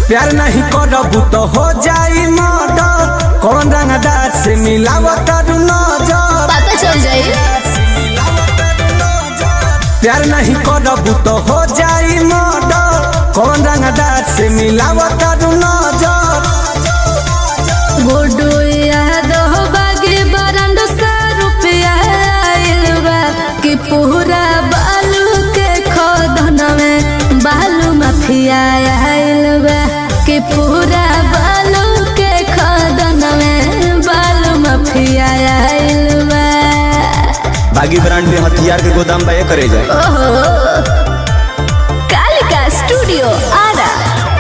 प्यार नहीं करबू तो हो जाई मर्डर कौन रंगदार से मिलावत नजर पता चल जाई प्यार नहीं करबू तो हो जाई मर्डर कौन रंगदार से मिलावत नजर गुड्डू याद हो बागी बरंड सा रुपया आइल बा कि पूरा बालू के खोदन में बालू माफिया आइल बा कि पूरा बालू के खोदन में बालू माफिया आइल बा बागी ब्रांड में हथियार के गोदाम बा करे जाए ओहो कालिका स्टूडियो आरा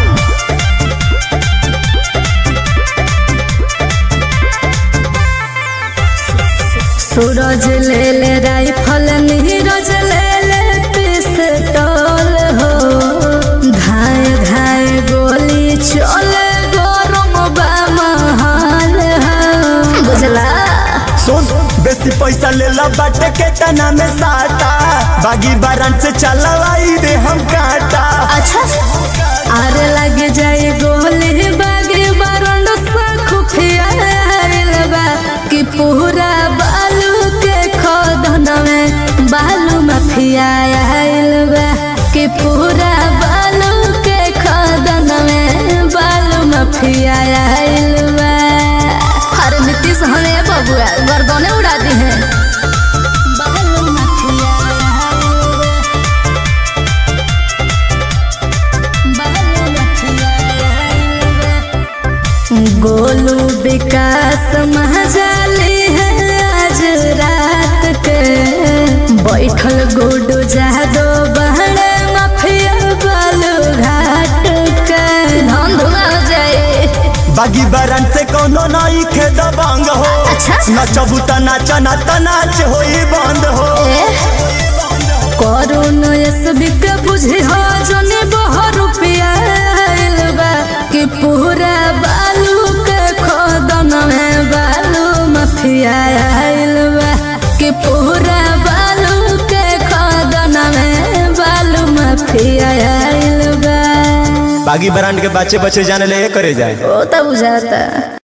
सूरज ले ले राइफल नीरज ले ले पिस्तौल हो धाए धाए गोली चले गरम बा महल हो बुझला सुन बेसी पैसा ले ला बाटे के तना में साटा बागी बारन से चलवाई दे हम काटा अच्छा आरे लग जाए गोली बागे बारंड सा खुफिया आइल बा कि पूरा बालू के खोदन में बालू माफिया आइल बा कि पूरा बालू के खोदन में बालू माफिया आइल बा अरे नीतीश हमें बबुआ गर्दने उड़ा दी है बालू माफिया आइल बा गोलू विकास महाजाली है आज रात के बैठल गुडू जादो बहरे माफिया बालू घाट के धन धुआ हो जाए बागी बारन से कोनो नई के दबंग हो अच्छा। नचबू त नाच ना त नाच होई बंद हो करुण एसबी के बुझे हो जने बह रुपया आइल बा कि पूरा बालू के खोदन में बालू माफिया आइल बा कि पूरा बालू के खोदन में बालू माफिया आइल बा बागी ब्रांड के बच्चे बच्चे जाने ले करे जाए ओ तब बुझाता